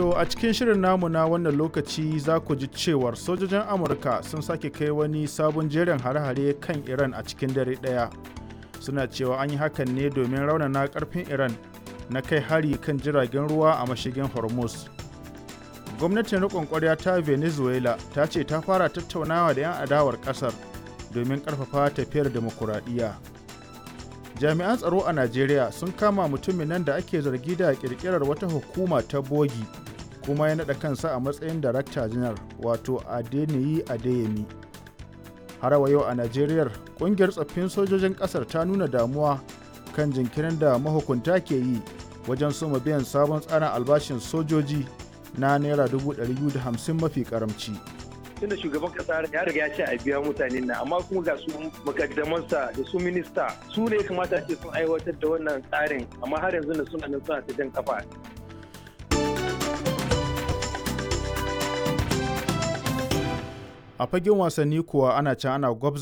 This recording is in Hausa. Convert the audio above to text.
To a cikin shirin namu na wannan lokaci za ku ji cewar sojojin Amurka sun sake kai wani sabon jerin hare-hare kan Iran a cikin dare ɗaya. Suna cewa an yi hakan ne domin raunana ƙarfin Iran na kai hari kan jiragen ruwa a mashigin Hormuz. Gwamnatin riƙon ƙwarya ta Venezuela ta ce ta fara tattaunawa da 'yan adawar ƙasar domin ƙarfafa tafiyar demokuraɗiyya. Jami'an tsaro a Najeriya sun kama mutumin nan da ake zargi da ƙirƙirar wata hukuma ta bogi kuma ya naɗa kansa a matsayin darakta janar wato Adeniyi Adeyemi. Har wa yau a Najeriya ƙungiyar tsaffin sojojin ƙasar ta nuna damuwa kan jinkirin da mahukunta ke yi wajen soma biyan sabon tsarin albashin sojoji na naira 250 mafi karamci. tunda shugaban kasa ya riga ya ce a biya mutane na amma kuma ga su makaddamansa da su minista su ne kamata ce sun aiwatar da wannan tsarin amma har yanzu da suna nan suna ta jan kafa a fagen wasanni kuwa ana can ana gwabza